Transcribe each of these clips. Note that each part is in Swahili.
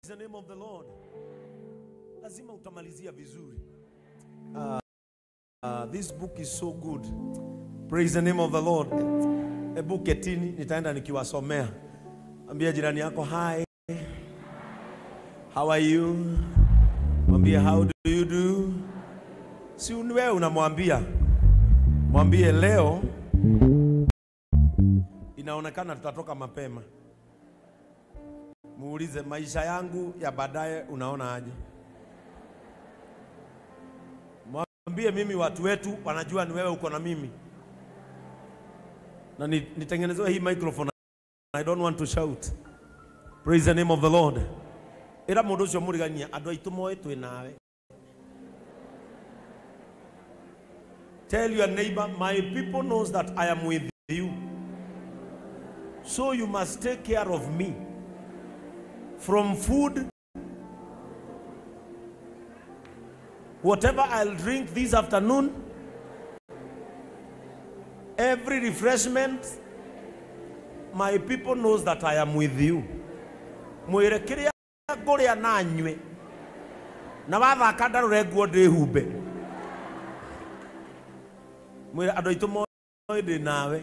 the name of the Lord. Lazima utamalizia vizuri. Uh, uh, this book is so good. Praise the name of the Lord. Hebu ketini, nitaenda nikiwasomea. Ambia jirani yako hi. How are you? Mwambie how do you do? Si wewe unamwambia. Mwambie leo inaonekana tutatoka mapema. Muulize maisha yangu ya baadaye unaona aje? Mwambie mimi watu wetu wanajua ni wewe uko na mimi. Na ni- nitengenezewe hii microphone. I don't want to shout. Praise the name of the Lord. Ira mundu ucio murigania andu aitu moe twi nawe. Tell your neighbor, my people knows that I am with you. So you must take care of me. From food, whatever I'll drink this afternoon, every refreshment, my people knows that I am with you. Mwire kiria nguria na nywe na wathaka ndarore nguo ndĩhumbe mwĩre andũ aitũ moĩ ndĩ nawe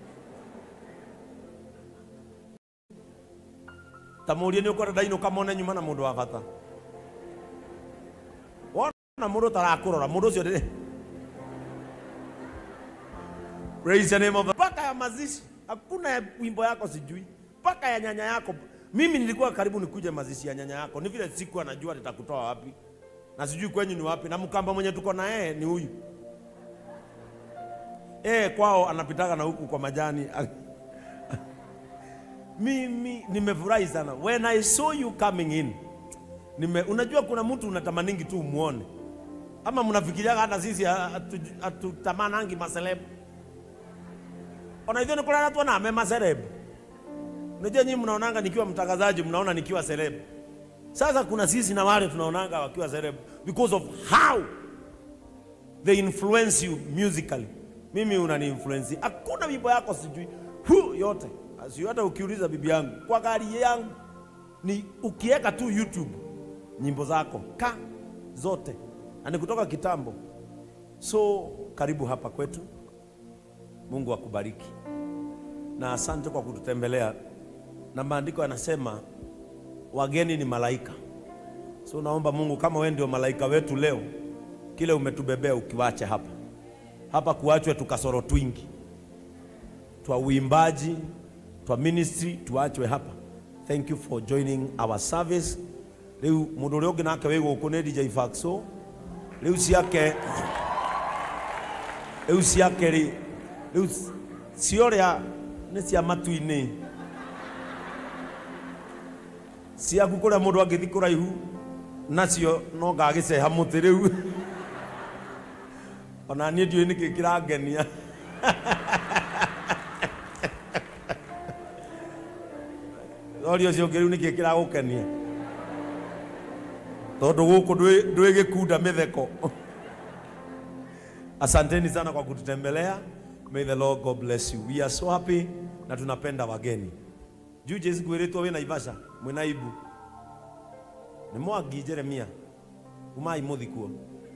ta mũrie nĩ ũkwenda ndainũka mone nyuma na mũndũ wa bata wona mũndũ tarakũrora mũndũ ũcio ndĩ Praise the name of the mpaka ya mazishi hakuna ya wimbo yako sijui mpaka ya nyanya yako mimi nilikuwa karibu nikuje mazishi ya nyanya yako ni vile siku anajua nitakutoa wapi na sijui kwenyu ni wapi na mkamba mwenye tuko na yeye ni huyu eh kwao anapitaga na huku kwa majani mimi nimefurahi sana when i saw you coming in nime, unajua kuna mtu unatamaningi tu umuone ama mnafikiriaga hata sisi hatu- hatutamanangi maselebu ona hivyo nikulala tu na mema selebu unajua nyinyi mnaonanga nikiwa mtangazaji mnaona nikiwa selebu sasa kuna sisi na wale tunaonanga wakiwa selebu because of how they influence you musically. Mimi unani influence. Hakuna wimbo yako sijui hu yote. Sio hata ukiuliza bibi yangu kwa gari yangu ni ukiweka tu YouTube nyimbo zako ka zote na ni kutoka kitambo. So karibu hapa kwetu. Mungu akubariki na asante kwa kututembelea, na maandiko yanasema wageni ni malaika. So naomba Mungu, kama wewe ndio malaika wetu leo, kile umetubebea ukiwache hapa hapa, kuachwe tukasoro twingi twa uimbaji twa ministry tuachwe hapa. Thank you for joining our service. Riu mundu uria ungi nake wi guku ni DJ Faxo. Riu ciake riu ciake ri riu cioria ni cia matu-ini ciaku kuria mundu angithi kuraihu nacio no ngagiceha muti riu ona niĩ ndiũĩ nĩkĩ kĩrangenia rori ũcio ũngĩ rĩu nĩkĩ kĩragũkenia tondũ gũkũ ndwĩ- ndwĩ gĩkunda mĩtheko asanteni sana kwa kututembelea may the lord god bless you we are so happy na tunapenda wageni juu jesi kwĩrĩtwo wĩ naivasha mwĩ naibu nĩ mwangi jeremia umai mũthi kuo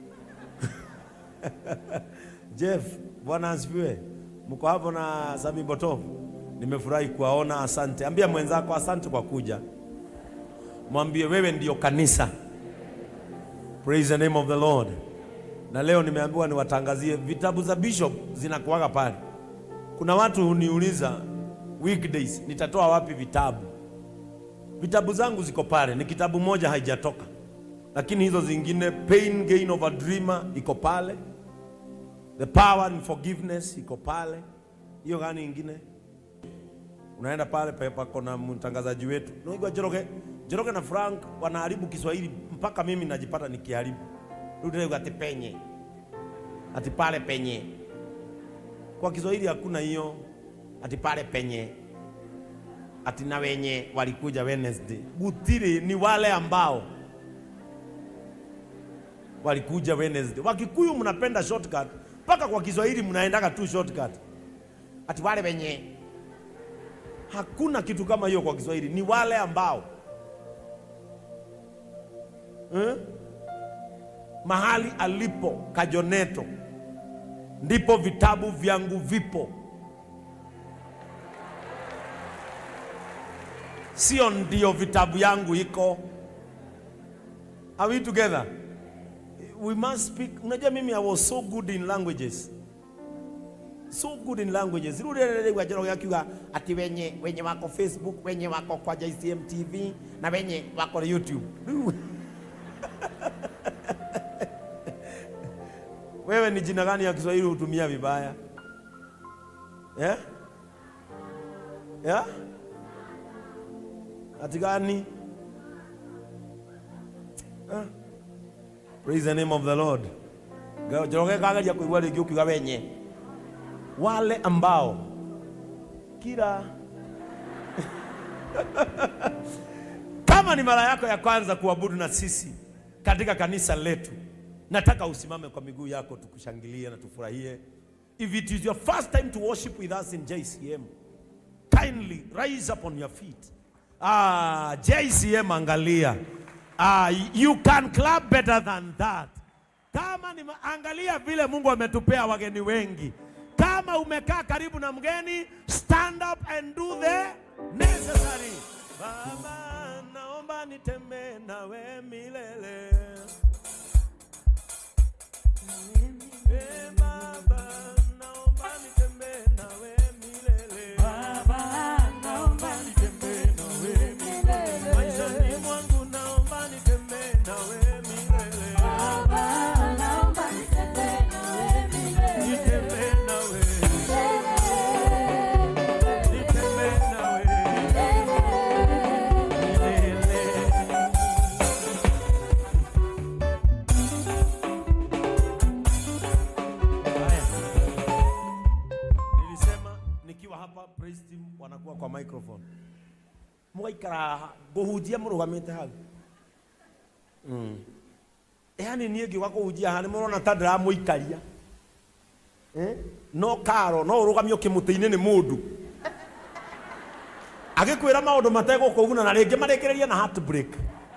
Jeff, Bwana asifiwe. Mko hapo na Sami Boto, nimefurahi kuwaona, asante. Ambia mwenzako asante kwa kuja, mwambie wewe ndio kanisa. Praise the name of the Lord. Na leo nimeambiwa niwatangazie vitabu za bishop zinakuwaga pale. Kuna watu huniuliza weekdays nitatoa wapi vitabu. Vitabu zangu ziko pale, ni kitabu moja haijatoka, lakini hizo zingine, Pain Gain of a Dreamer iko pale The power and forgiveness iko pale. Hiyo gani ingine? Unaenda pale pe- pako na mtangazaji wetu. Unaigwa Njoroge, Njoroge na Frank wanaharibu Kiswahili mpaka mimi najipata nikiharibu. Rudi ati penye. Ati pale penye. Kwa Kiswahili hakuna hiyo. Ati pale penye. Ati na wenye walikuja Wednesday. Gutiri ni wale ambao walikuja Wednesday. Wakikuyu mnapenda shortcut, mpaka kwa Kiswahili mnaendaga tu shortcut. Ati wale wenye, hakuna kitu kama hiyo kwa Kiswahili, ni wale ambao eh? mahali alipo Kajoneto ndipo vitabu vyangu vipo, sio ndio vitabu yangu iko. Are we together? We must speak. Unajua mimi I was so good in languages so good in languages riu rĩrĩ gwanjĩra gĩakiuga atĩ wenye wenye wako facebook wenye wako kwa JCM TV na wenye wako YouTube Rĩu- wewe ni jina gani ya Kiswahili hutumia vibaya yeah? Yeah? ati gani Ah. praise the name of the Lord njoroge kageria kuigua rĩngĩ ũkiuga wenye wale ambao kila kama ni mara yako ya kwanza kuabudu na sisi katika kanisa letu, nataka usimame kwa miguu yako tukushangilie na tufurahie. If it is your first time to worship with us in JCM, kindly rise up on your feet. Ah, JCM angalia. Ah, you can clap better than that. Kama ni angalia vile Mungu ametupea wageni wengi. Kama umekaa karibu na mgeni, stand up and do the necessary. Baba, naomba nitembee nawe milele. Eh, Baba, naomba nitembee nawe milele. Maishani mwangu naomba nitembee nawe milele. Nitembee nawe, nitembee nawe milele. Haya. Nilisema nikiwa hapa praise team wanakuwa kwa microphone. Mwaikara guhunjia murugamite hau. Mm. Yaani niĩ ngiuga kũhunjia haha nĩ mũrona ta ndĩramũikaria Eh? no karo no ũrũgamio kĩmũtĩ-inĩ nĩ mũndũ agĩkwĩra maũndũ mategũkũguna na rĩngĩ marĩkĩrĩrie na heartbreak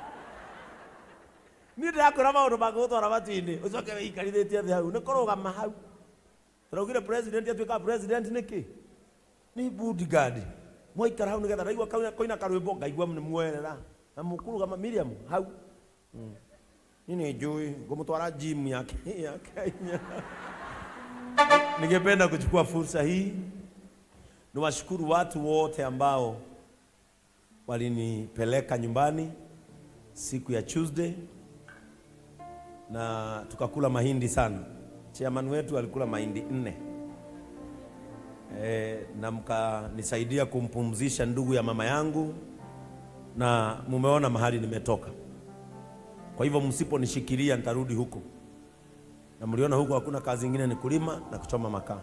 niĩ ndĩrakwĩra maũndũ mangĩgũtwara matu-inĩ ũcoke wĩikarithĩtie thĩ hau nĩ kũrũgama hau tũraugire president atuĩkaga president nĩkĩ nĩ bodyguard mwaikara hau nĩgetha ndaigua kauna- koina karwĩmbo ngaigua nĩ mwerera na mũkũrũgama Miriam hau Mm. niĩ nĩ njũĩ ngũmũtwara gym ya Ke- ya Kenya Ningependa kuchukua fursa hii niwashukuru watu wote ambao walinipeleka nyumbani siku ya Tuesday na tukakula mahindi sana. Chairman wetu alikula mahindi nne e, na mkanisaidia kumpumzisha ndugu ya mama yangu, na mumeona mahali nimetoka. Kwa hivyo msiponishikilia nitarudi huko na mliona huko hakuna kazi ingine ni kulima na kuchoma makaa,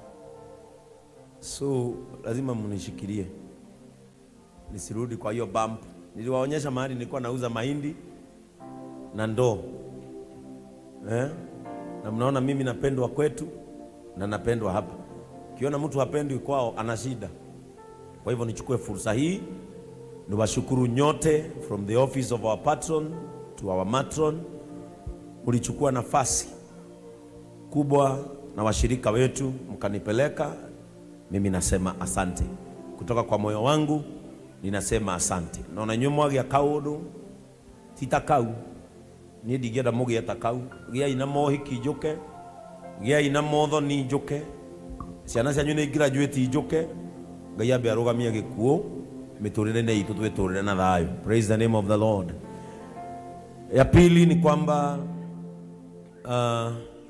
so lazima mnishikilie nisirudi kwa hiyo bump. Niliwaonyesha mahali nilikuwa nauza mahindi na ndoo eh? na mnaona mimi napendwa kwetu na napendwa hapa. Ukiona mtu hapendwi kwao ana shida. Kwa hivyo nichukue fursa hii niwashukuru nyote from the office of our patron to our matron, mlichukua nafasi kubwa na washirika wetu mkanipeleka. Mimi nasema asante kutoka kwa moyo wangu, ninasema asante. Naona nyuĩ mwagĩa kaũndũ ti ta kau niĩ ndingĩenda mũgĩe ta kau gĩai na mohiki njũke gĩai na mothoni njũke ciana cianyu nĩ graduate njũke ngai ambe arũgamie gĩkuũ mĩtũrĩre-inĩ itũ twĩtũrĩre na thayũ praise the name of the lord ya pili ni kwamba uh,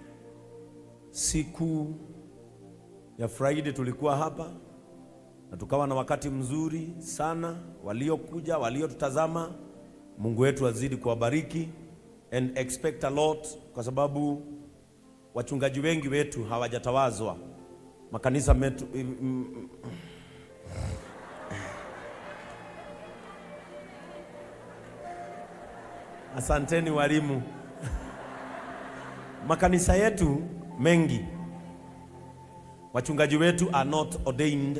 siku ya Friday tulikuwa hapa na tukawa na wakati mzuri sana. Waliokuja, waliotutazama, Mungu wetu azidi kuwabariki and expect a lot, kwa sababu wachungaji wengi wetu hawajatawazwa makanisa metu, mm, mm, asanteni walimu makanisa yetu mengi wachungaji wetu are not ordained,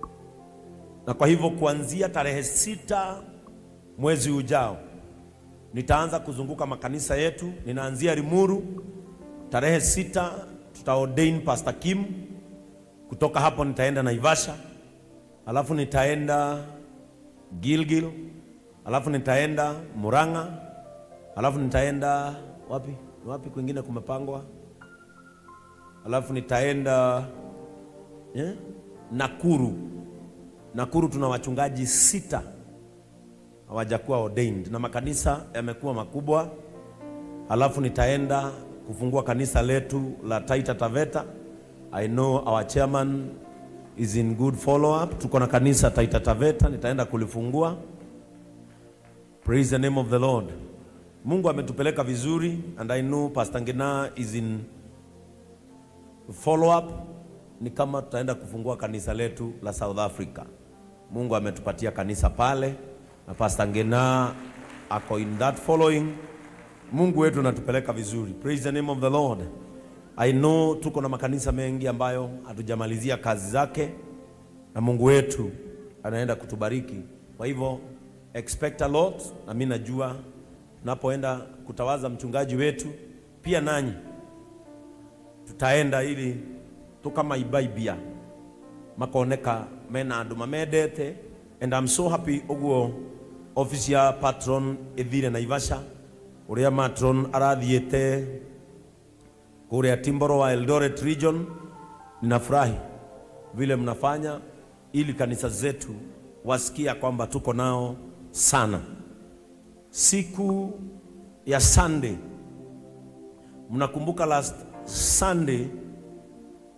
na kwa hivyo kuanzia tarehe sita mwezi ujao Nitaanza kuzunguka makanisa yetu. Ninaanzia Limuru tarehe sita, tuta ordain Pastor Kim. Kutoka hapo nitaenda Naivasha, alafu nitaenda Gilgil, alafu nitaenda Murang'a, alafu nitaenda wapi wapi kwingine kumepangwa, alafu nitaenda eh, Nakuru. Nakuru tuna wachungaji sita hawajakuwa ordained na makanisa yamekuwa makubwa. Alafu nitaenda kufungua kanisa letu la Taita Taveta. I know our chairman is in good follow up. Tuko na kanisa Taita Taveta, nitaenda kulifungua. Praise the name of the Lord. Mungu ametupeleka vizuri and I know Pastor Ngina is in follow up. Ni kama tutaenda kufungua kanisa letu la South Africa. Mungu ametupatia kanisa pale na Pastor Ngina ako in that following. Mungu wetu anatupeleka vizuri. Praise the name of the Lord. I know tuko na makanisa mengi ambayo hatujamalizia kazi zake na Mungu wetu anaenda kutubariki. Kwa hivyo expect a lot, na mimi najua tunapoenda kutawaza mchungaji wetu pia nanyi tutaenda ili tukamaibaibia makoneka mena andu mamendete and I'm so happy uguo office ya patron ithire Naivasha uria matron arathiete kuria Timboro wa Eldoret region. Ninafurahi vile mnafanya ili kanisa zetu wasikia kwamba tuko nao sana. Siku ya Sunday, mnakumbuka last Sunday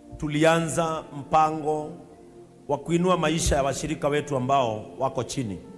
tulianza mpango wa kuinua maisha ya washirika wetu ambao wako chini.